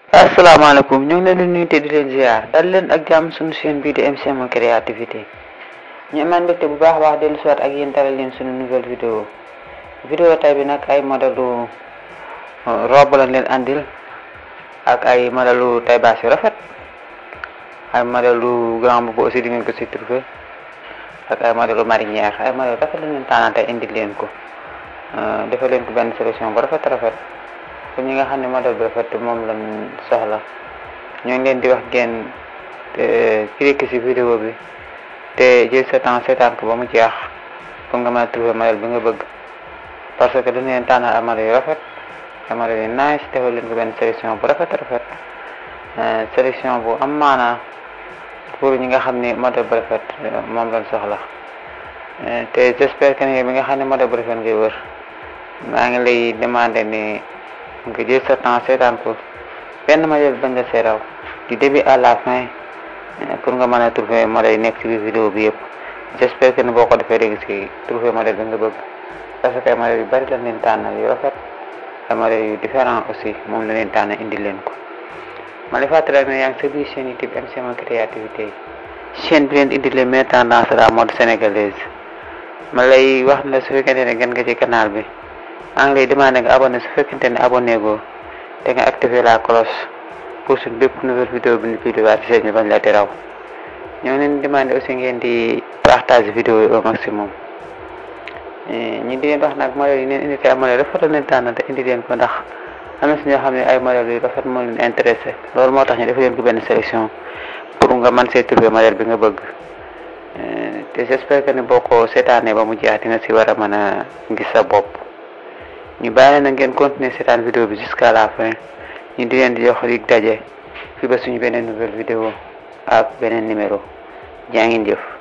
asalaamaaleykum ñu ngi leen di nuyu te di leen ziar dal leen ak jàmm suñu chaîne bii di MCM créativité ñu amaan mbégte bu baax a baax dellu siwaat ak yéen dalal leen suñu nouvelle vidéo vidéo tay bi nag ay modèlu robe lañ leen andil ak ay modèlu tay baas yu rafet ay modèlu grand boubou aussi di ngeen ko si trouvé ak ay modèlu marinière ay modèlu rafet lañ leen tànnal tey indil leen ko defal leen ko benn solution bu rafet rafet pour ñi nga xam ne modèle bi rafet moom lañ soxla ñoo ngi leen di wax ngeen cliquer ci vidéo bi te jël sa temps seetaan ko ba mu jeex pour nga mën a trouver modèle bi nga bëgg parce que dañu leen tànnal ay modèle yu rafet ay modèle yu nice defal leen ko benn sélection bu rafet rafet sélection bu am maanaa pour ñi nga xam ne modèle bu rafet moom lañ soxla te j'espère que ni bi nga xam ne modèle bu rafet ngay wër maa ngi lay demander ni nga jël sa temps seetaan ko benn modèle bañ la seeraw du début à la fin pour nga mën a trouver modèle yi nekk ci biir vidéo bi yëpp j'espère que ni boo ko defee léegi si trouver modèle bi nga bëgg parce que ay modèle yu bari lañ leen tànnal yu rafet ay modèle yu différent aussi moom la leen tànn indi leen ko ma lay fàttali rek ne yaa ngi sa biir chaîne YouTube MCM créativité yi chaîne bi leen indi les meilleures tendances de la mode sénégalaise ma lay wax ne su fekkente ne gën nga ci canal bi maa ngi lay demandé nga abonné su fekkente ne abonné goo te nga activé la cloche pour suñ bépp nouvelle vidéo bi ñu publié ci chaîne bi bañ la di raw ñoo ngi leen demandé aussi ngeen di partage vidéo yi au maximum ñi di leen wax nag modèle yi leen indi ay modèle rafet la leen tànn te indi leen ko ndax am na si ñoo xam ne ay modèle yu rafet moo leen intéressé loolu moo tax ñu def leen ko benn sélection pour nga mën see trouver modèle bi nga bëgg te j'espère que ni boo ko seetaanee ba mu jeex di nga si war a mën a gis sa bopp ñu bàyyi na ngeen continuer seetaan vidéo bi jusqu'à la fin ñu di leen di jox dig daje fi ba suñu beneen nouvelle vidéo ak beneen numéro jaa ngeen jëf